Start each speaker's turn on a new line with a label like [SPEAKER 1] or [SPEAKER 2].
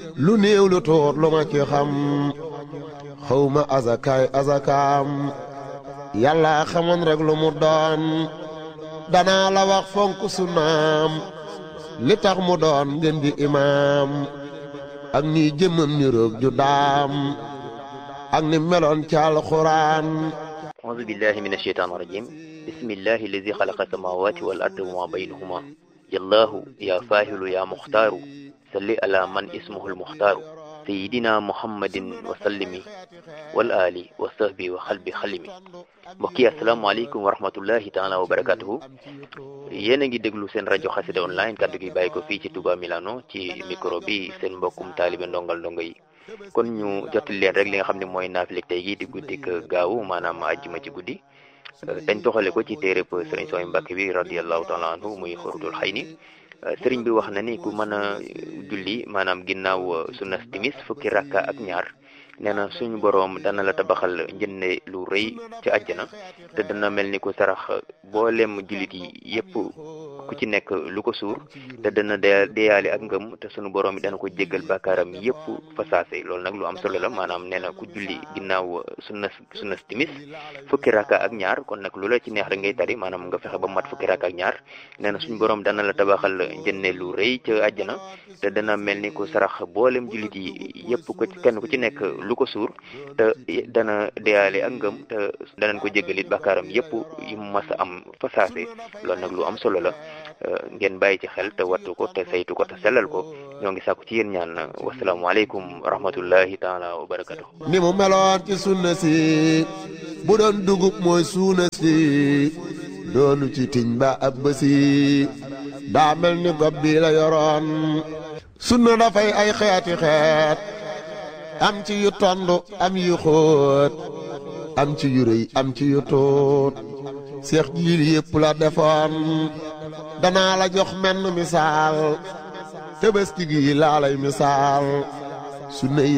[SPEAKER 1] lu néew lu tuut lu ma ci xam xawma azakaay azakaam yàlla xamoon rek lu mu doon danaa la wax fonk sunnaam li tax mu doon ngeen di imaam ak ni jëmmam ni roog ju daam ak ni meloon ci alxuraan
[SPEAKER 2] أعوذ بالله من الشيطان الرجيم بسم الله الذي خلق السماوات والأرض وما بينهما يا الله يا فاهل يا مختار صل على من اسمه المختار سيدنا محمد وسلم والآل وصحبه وخلب خلمي mbokki asalaamaaleykum wa rahmatullahi taala wa barakatuhu yéen a ngi déglu seen rajo xasida online kaddu gi bàyyi ko fii ci Touba Milano ci micro bi seen mbokkum taalibe ndongal ndongo yi kon ñu jottali leen rek li nga xam ne mooy naafilik tey gi di guddik gaawu maanaam àjjuma ci guddi dañ toxale ko ci téereb sëriñ Sooy Mbàkke bi radiallahu taala anhu muy xurutul xay ni sëriñ bi wax na ni ku mën a julli maanaam ginnaaw sunnas timis fukki rakka ak ñaar nee na suñu boroom dana la tabaxal njënne lu rëy ci àjjana te dana mel ni ku sarax boolem jullit yi yépp ku ci nekk lu ko suur te dana deyaale ak ngëm te suñu boroom yi dana ko jéggal bàkkaaram yépp fa saase loolu nag lu am solo la maanaam nee na ku julli ginnaaw sunnas sunnas timis fukki rakka ak ñaar kon nag lu la ci neex rek ngay tari maanaam nga fexe ba mat fukki rakka ak ñaar nee na suñu boroom dana la tabaxal njënne lu rëy ci àjjana te dana mel ni ku sarax boolem jullit yi yépp ko kenn ku ci nekk lu ko suur te dana deyaale ak ngëm te danañ ko jéggalit bàkkaaram yépp yu mas a am fa saase loolu nag lu am solo la ngeen bàyyi ci xel te wattu ko te saytu ko te sellal ko ñoo ngi sàkku ci yéen ñaan wasalaamualeykum wa rahmatullahi taala wa barakatuh
[SPEAKER 1] ni mu meloon ci sunna si bu doon dugub mooy suuna si doonu ci tiñ ba ab bësi daa mel ni gob bi la yoroon sunna dafay ay xeeti xeet am ci yu tondu am yu xóot am ci yu rëy am ci yu tuut seex jiil yépp la defoon danaa la jox menn misaal tëbëski gi laa lay misaal sunna yi